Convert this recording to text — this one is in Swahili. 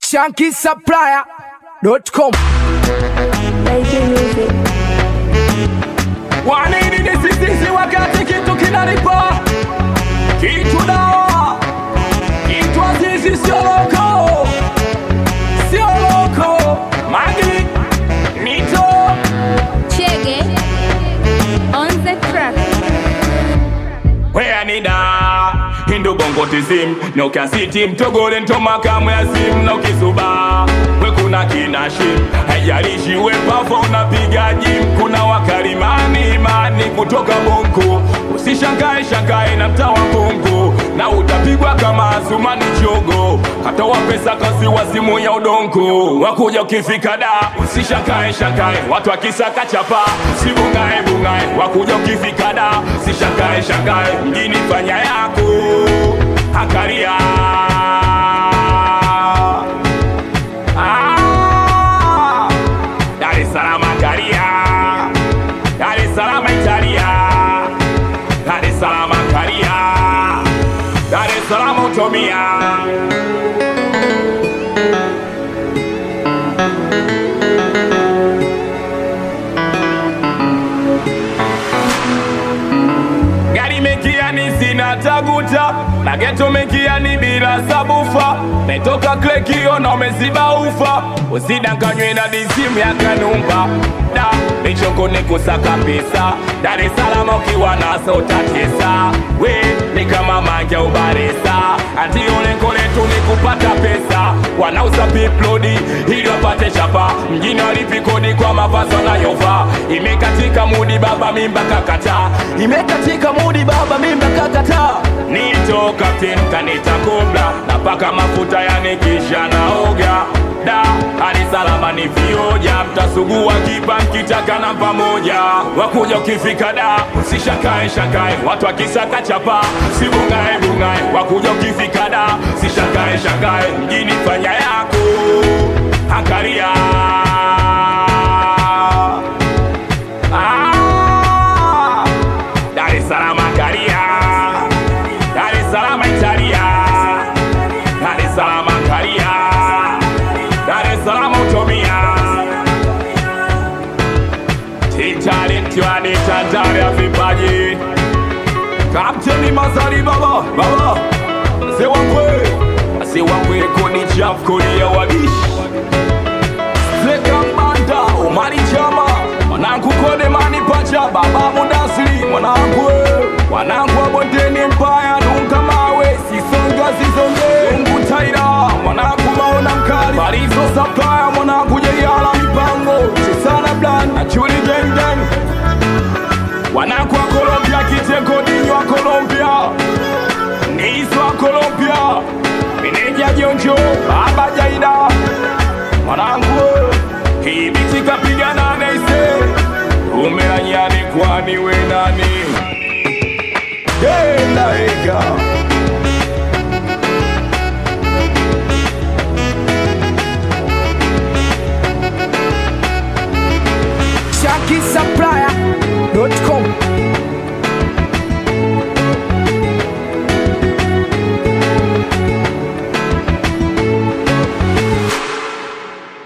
shankisupplier.com. Wanini ni sisi wakati kitu kinalipa kitu dawa kitu azizi sio loko sio loko magi mito Chege on the track. wea nida hindu bongo tizim nokasiti mtogole ntomakamwe asim nokisuba we kuna kinashim haijalishi we pafo unapiga jim kuna wakalimani imani kutoka bongo usishangae shangae na mtaa wa bongo na utapigwa kama asumani chogo hata wapesa kasi wa simu ya udongo wakuja ukifika da usishangae shangae watu akisaka chapa usibungae bungae wakuja ukifika da usishangae shangae mjini fanya yako hakaria Ah, Dar es Salaam Karia, Dar es Salaam Italia, Dar es Salaam Karia, Dar es Salaam Utomia. gari mekiani sina taguta na geto mekiani bila sabufa metoka klekio na umeziba ufa usidanganywe na disimu ya kanumba da michongo ni kusaka pesa dar es salaam ukiwa naso utatesa we ni kama manja ubaresa antioneko letu ni kupata pesa wanauza piplodi ili wapate chapa mjini walipikodi kwa mavazi wanayovaa imekatika mudi baba mimba kakata imekatika mudi baba mimba kakata nito kapten kanita kobla napaka mafuta yanikisha naoga da hadi salama ni vioja mtasugua kipa mkitaka na pamoja wakuja ukifika da usishakae shakae watu wakisaka chapa sibungae bungae wakuja ukifika da sishakae shakae mjini fanya yako angalia Ah, Dar es Salaam angalia Dar es Salaam Italia Dar es Salaam angalia Dar es Salaam utomia Titalentiwa ni tandari ya vipaji Kapteni Mazari baba baba Sewakwe Sewakwe kodi chafu kodi ya wabishi Sekambanda Umari Chama Mwanangu kode mani pacha Baba Mudasiri Mwanangu Mwanangu wa bondeni mpaya Nunga mawe Sisonga sisonge Mungu taira Mwanangu maona mkali Barizo sapaya Mwanangu jeyala mipango Chisana blan Na chuli gang gang Wanangu wa Colombia Kitengo dinyo wa Colombia Niso wa Colombia Meneja Jonjo Baba Jaida mwanangu hii biti kapigana naise umeanyani kwani we nani Delaega Shankisupplier